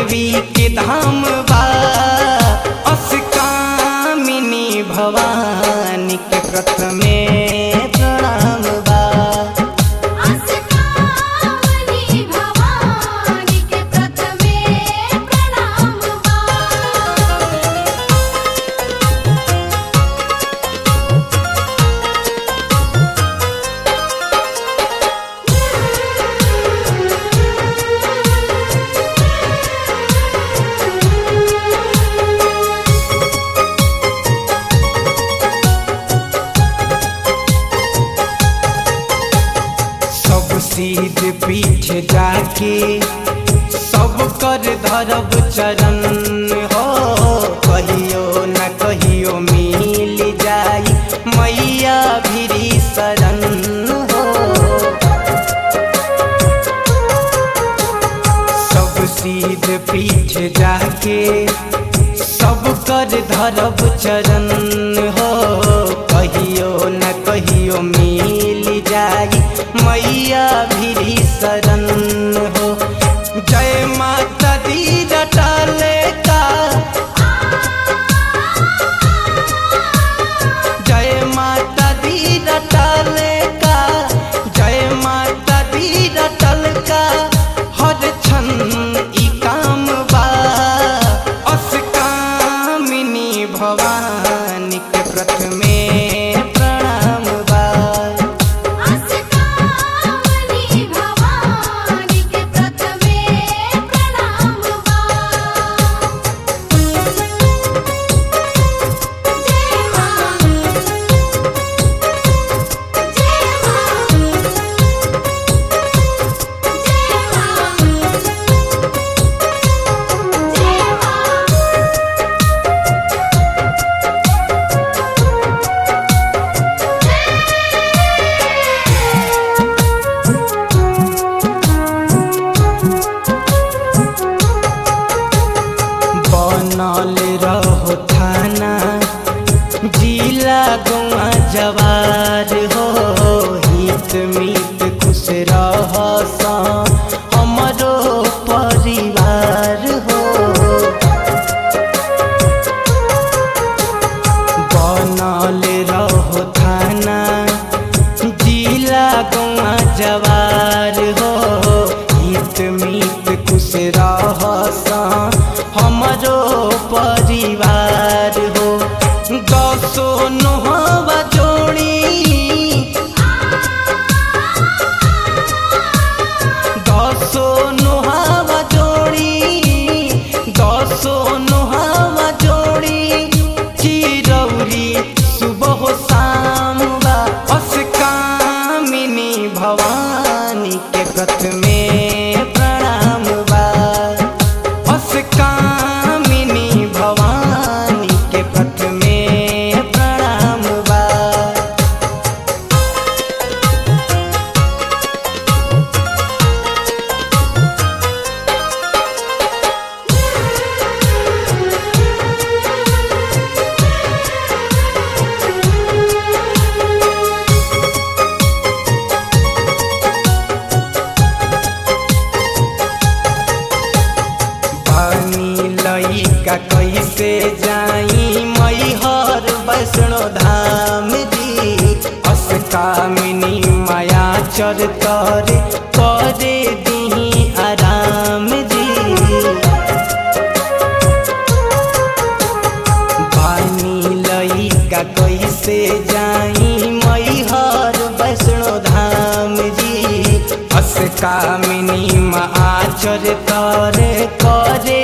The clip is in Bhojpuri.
देवी के धाम बा अस्कामिनी भवानी के प्रथमे प्रणाम बा अस्कामनी भवानी के प्रथमे प्रणाम बा सब सीध पीठ जाके सब कर धरब चरण हो कहियो न कहियो मिल जाई मैया भिरी शरण हो सब सीध पीठ जाके सब कर धरब चरण हो कहियो न कहियो मिल जाई मैया भिरी शरण हो जय माता दी रटाले का जय माता दी रटल का जय माता दी रटल का हर क्षण ई काम बा अस्कामिनी भवानी के प्रथमे प्रणाम बा अस्कामनी भवानी के प्रथमे प्रणाम बा जय मां जय मां जय मां बनल रहो थाना जिला गौआ जवार हो हित मित खुश रह हमरो परिवार हो बनल रहो थाना जिला गौआ जवार हो हित मित खुश रह हमरो परिवार हो दसो नोहवा जोड़ी दसो नोहवा जोड़ी दसो नोहवा जोड़ी चिरौरी सुबह शाम बा अस्कामिनी भवानी के प्रथमे प्रणाम बा अस्कामिनी भवानी के प्रथमे प्रणाम बा पानी लइका कैसे जाई मैहर वैष्णो धाम जी अस्कामिनी माया चर करे करे दी आराम जी पानी लइका कैसे जाई मैहर वैष्णो धाम जी अस्कामिनी माँ आचर करे करे